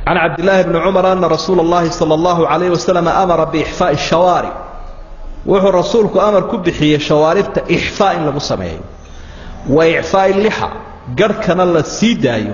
can cabdillaahi bni cumar ana rasuula اllahi salى اllahu alayh wasalam amara biixfaaءi shawaarib wuxuu rasuulku amar ku bixiyey shawaaribta ixfaa in lagu sameeyo wa icfaa'i lixa garhkana la sii daayo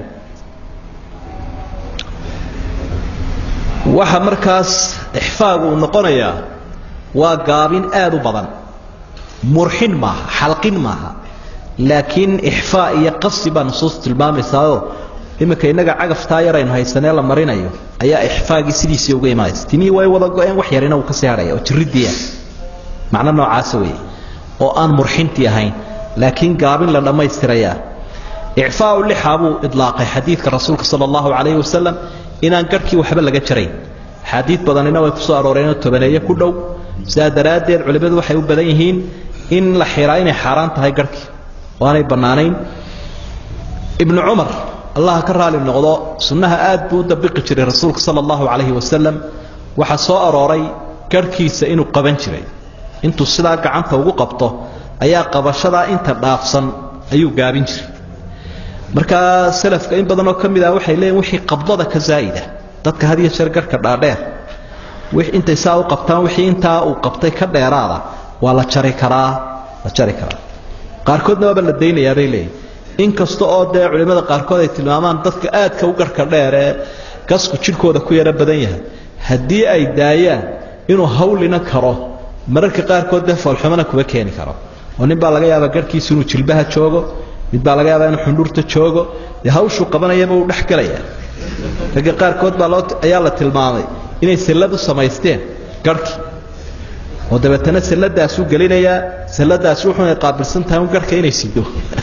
waxa markaas ixfaagu uu noqonayaa waa gaabin aad u badan murxin maaha xalqin maaha laakiin ixfaa iyo qasi baa nusuus tilmaamaysaao iminka innaga cagaftaa yaraynu haysanee la marinayo ayaa ixfaagii sidiisii uga imaanaysa timihii way wada go-een wax yarina uu kasii hadhaya oo jirridii ah macno noocaasa weeye oo aan murxintii ahayn laakiin gaabin la dhammaystirayaa icfaau lixa buu idlaaqay xadiidka rasuulka sala allahu calayhi wasalam inaan garhkii waxba laga jarayn axaadiid badanina way ku soo arooreenoo tobaneeye ku dhow sidaa daraaddeed culimmadu waxay u badan yihiin in la xiraa inay xaaraan tahay garhkii oo aanay bannaanayn ibnu cumar allah ka raali noqdo sunnaha aad buu u dabiqi jiray rasuulka sala allahu calayhi wasalam waxaa soo arooray garhkiisa inuu qaban jiray intuu sidaa gacanta ugu qabto ayaa qabashadaa inta dhaafsan ayuu gaabin jiray markaa salafka in badanoo ka mid ah waxay leeyiin wixii qabdada ka zaa'ida dadka had iyo jeer garhka dhaadheer intay saa u qabtaan wixii intaa uu qabtay ka dheeraada waa la jari karaa la jari karaa qaarkoodna waaba la daynayaa bay leeyihin inkasta oo dee culimmada qaarkood ay tilmaamaan dadka aadka u garhka dheer ee gasku jidhkooda ku yaro badan yahay haddii ay daayaan inuu hawlina karo mararka qaarkood dee foolxumana kuba keeni karo oo nin baa laga yaabaa garhkiisu inuu jilbaha joogo mid baa laga yaabaa inuu xundhurta joogo dee hawshuu qabanayaba uu dhex gelaya ragga qaarkood baa loo ayaa la tilmaamay inay sallad u samaysteen garhkii oo dabeetana salladaasuu gelinayaa salladaasi wuxuunay qaabilsan tahay un garhka inay sido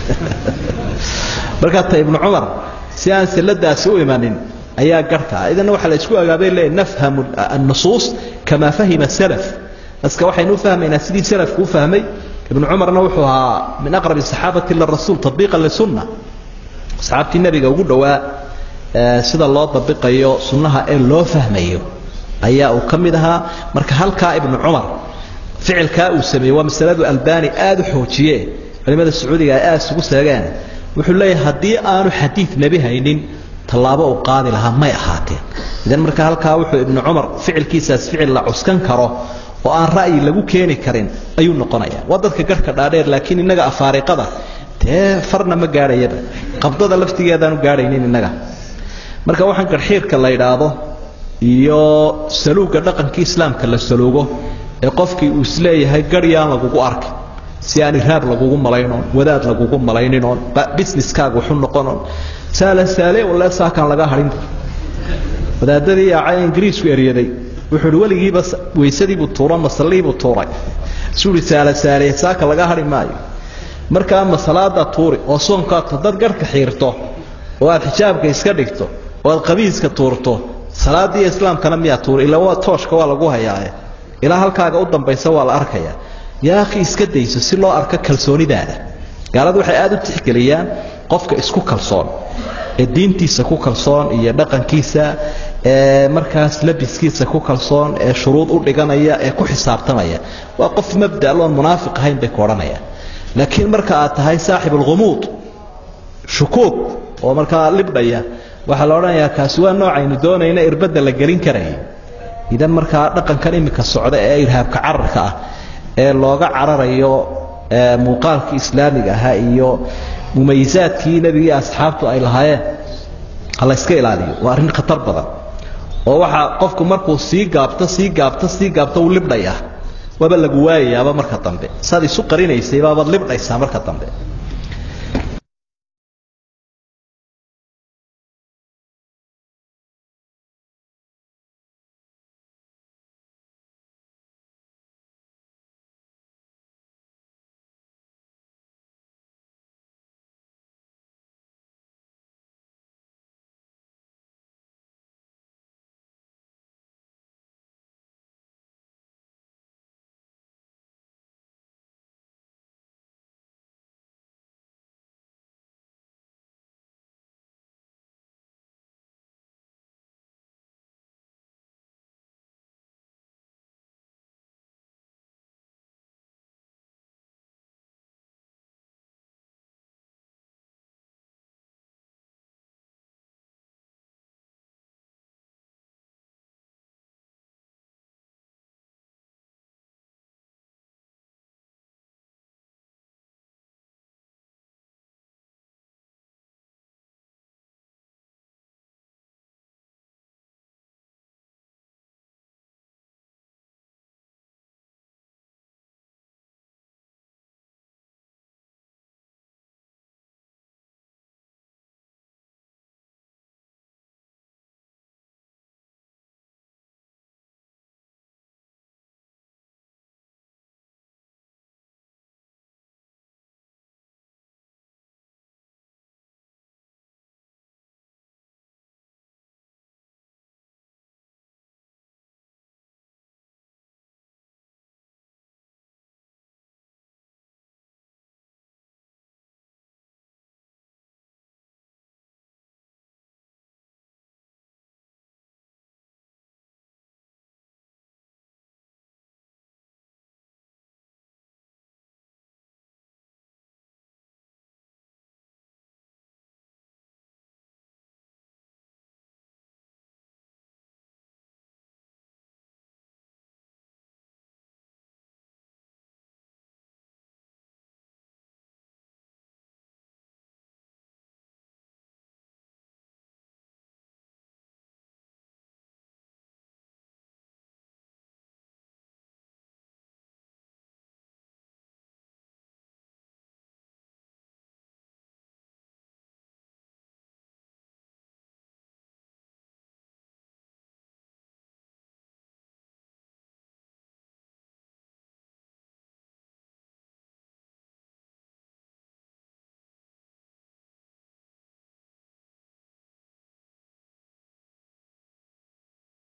markaa ta ibnu cumar si aan salladaasi u imanin ayaa garhka idana waxaa la isku agaabay leeyahy nafhamu annusuus kamaa fahima salaf daska waxaynu u fahmaynaa sidii salafku u fahmay ibnu cumarna wuxuu ahaa min aqrabi saxaabati lirasuul tabiiqan lisunna asxaabtii nebiga ugu dhowaa sida loo dabiqayo sunnaha ee loo fahmayo ayaa uu ka mid ahaa marka halkaa ibnu cumar ficilkaa uu sameeyey waa masaladu albani aad u xoojiye culimmada sacuudiga ay aad isugu seegeen wuxuu leeyahay haddii aanu xadiid nebi haynin tallaabo uu qaadi lahaa may ahaateen idan marka halkaa wuxuu ibnu cumar ficilkiisaas ficil la cuskan karo oo aan ra'yi lagu keeni karin ayuu noqonaya waa dadka garhka dhaadheer laakiin innaga afaariqada dee farna ma gaadhayaba qabdada laftigeedaanu gaadhaynin innaga marka waxaan garxiirka la idhaahdo iyo saluugga dhaqankii islaamka la saluugo ee qofkii uu isleeyahay garyaan lagugu arkay si aan iraab lagugu malaynoon wadaad lagugu malayninoon businesskaaga waxu noqonoon saala saale walle saakaan laga hadhin wadaadadii yaacay ingiriisku eryaday wuxuu uhi weligiiba weysadiibuu tuuro masallihiibuu tuuray suu ihi saala saale saaka laga hadhi maayo markaa masalaada tuuri oo soonkaad haddaad garhka xiirto oo aad xijaabka iska dhigto oo aad qabiiska tuurto salaadiiyo islaamkana miyaa tuuri ila waa tooshka waa lagu hayaaye ilaa halkaaga u dambaysa waa la arkayaa yaa akhi iska dayso si loo arko kalsoonidaada gaaladu waxay aad u tixgeliyaan qofka isku kalsoon ee diintiisa ku kalsoon iyo dhaqankiisa ee markaas labiskiisa ku kalsoon ee shuruud u dhiganaya ee ku xisaabtamaya waa qof mabda loon munaafiq ahayn bay ku odhanayaan laakiin marka aad tahay saaxib alghumuud shukuug oo markaa libdhaya waxaa la odhanayaa kaasi waa noocaynu doonayna irbadda la gelin karaya idan markaa dhaqankan iminka socda ee irhaabka cararka ah ee looga cararayo muuqaalkii islaamiga ahaa iyo mumayisaadkii nebigii asxaabtu ay lahaayeen ha la yska ilaaliyo waa arrin khatar badan oo waxaa qofku markuu sii gaabto sii gaabto sii gaabto uu libdhayaa waaba lagu waayayaaba marka dambe saad isu qarinaysay baabaad libdhaysaa marka dambe